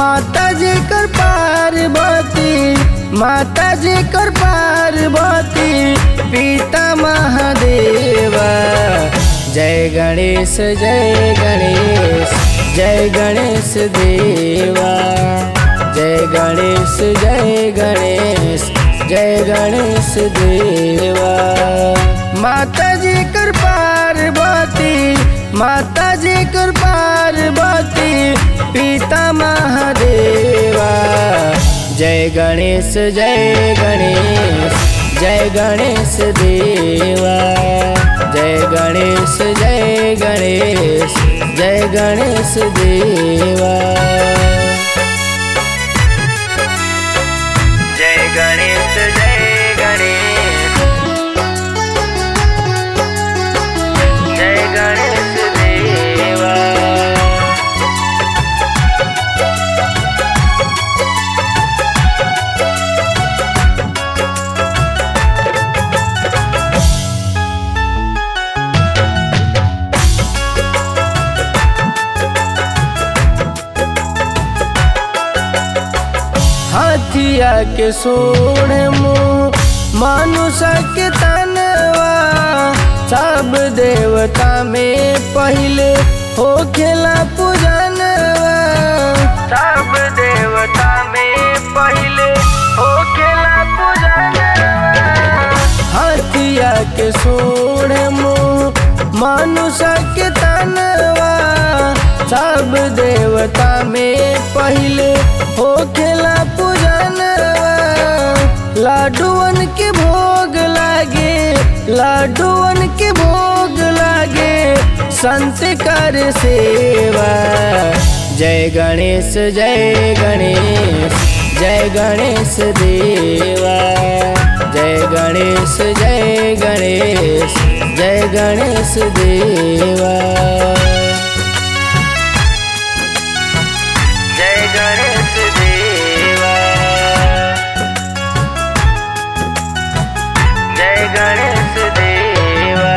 माता जी कर पार्वती माता जी कर पार्वती पिता महादेवा जय गणेश जय गणेश जय गणेश देवा जय गणेश जय गणेश जय गणेश देवा माता जी कर पार्वती माता जी कर पार्वती पिता महादेवा जय गणेश जय गणेश जय गणेश देवा जय गणेश जय गणेश जय गणेश देवा जय गणेश जय गणेश जय गणेश देवा हाथिया के सोढ़ मुँह मानुष के तनवा सब देवता में पहले हो खेला पूजनवा सब देवता में पहले हो खेला पूजनवा हाथिया के सोढ़ मुँह मानुष के तनवा सब देवता में पहले हो खेला पूजनवा लाडुअन के भोग लागे लाडुअन के भोग लागे संत कर सेवा जय गणेश जय गणेश जय गणेश देवा जय गणेश जय गणेश जय गणेश देवा जय गणेश देवा जय गणेश देवा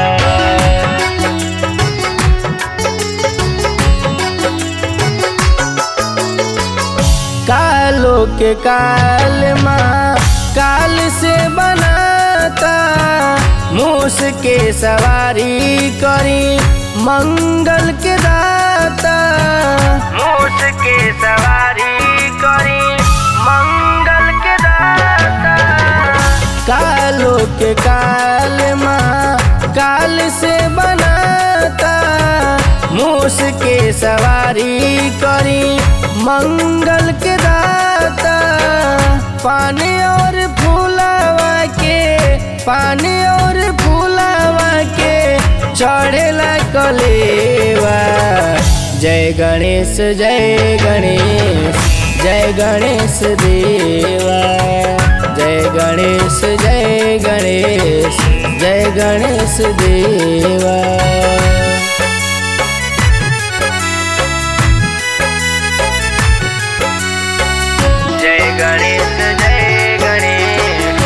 कालो के काल माँ काल से बनाता मूस के सवारी करी मंगल के दाता मूस के सवारी करी मंगल के दाता कालो के काल माँ काल से बनाता मूस के सवारी करी मंगल के दाता पानी और फूलावा के पानी और फूलावा के चढ़ेला कलेवा जय गणेश जय गणेश जय गणेश देवा जय गणेश जय गणेश जय गणेश देवा जय गणेश जय गणेश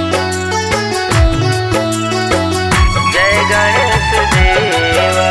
जय गणेश देवा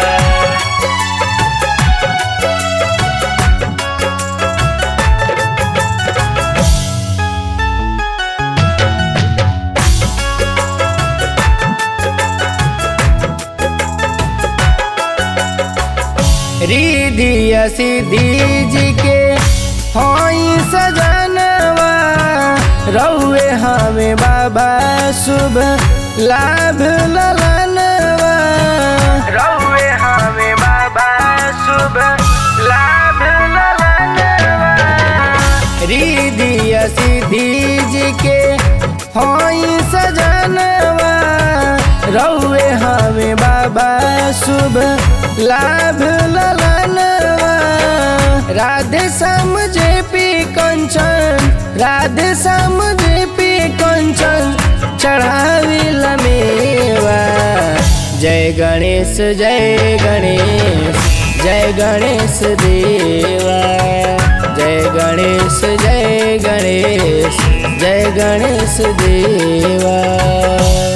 रिधिया सिद्धि जी के हई सजनवा रउए हमें बाबा शुभ लाभ ललनवा रउए हमें बाबा शुभ लाभ ललनवा रिधिया सिद्धि जी के हई सजनवा रउए हमें बाबा शुभ लाभ ललनवा Radhe Shyam J P Kanchan Radhe Shyam J P Kanchan चढ़ावी लमेवा जय गणेश जय गणेश जय गणेश देवा जय गणेश जय गणेश जय गणेश देवा